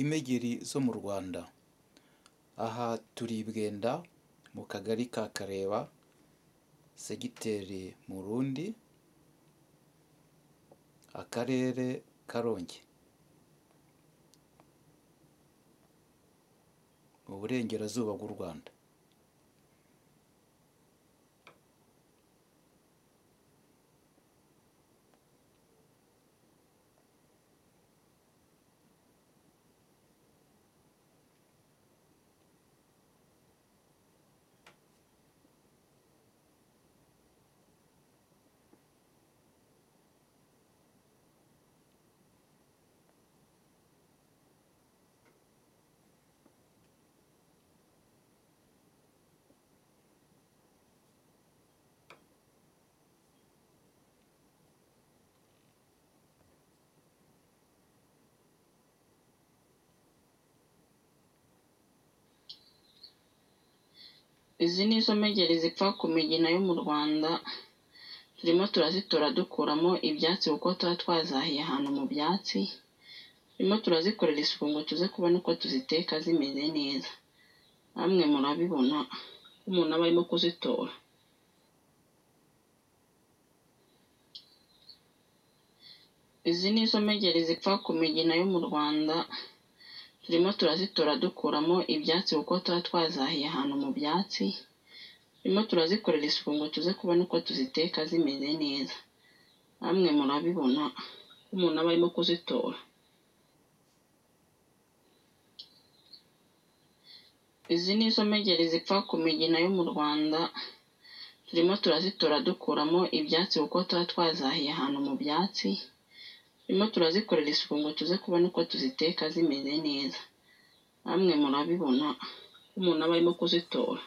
Impegeri zo mu Rwanda, aha turi i Bwenda mu kagari ka Kareba, segiteri Murundi, akarere Karongi, mu burengerazuba bw'u Rwanda. Izi ni zo mpegeri zipfa ku migina yo mu Rwanda, turimo turazitora dukuramo ibyatsi kuko tuba twazahiye ahantu mu byatsi, turimo turazikorera isuku ngo tuze kubona uko tuziteka zimeze neza, namwe murabibona ko umuntu aba arimo kuzitora. Izi ni zo mpegeri zipfa ku migina yo mu Rwanda, turimo turazitora dukuramo ibyatsi kuko tuba twazahiye ahantu mu byatsi, turimo turazikorera isuku ngo tuze kubona uko tuziteka zimeze neza, namwe murabibona ko umuntu aba arimo kuzitora. Izi ni zo mpegeri zipfa ku migina yo mu Rwanda, turimo turazitora dukuramo ibyatsi kuko tuba twazahiye ahantu mu byatsi, turimo turazikorera isuku ngo tuze kubona uko tuziteka zimeze neza, namwe murabibona ko umuntu aba arimo kuzitora.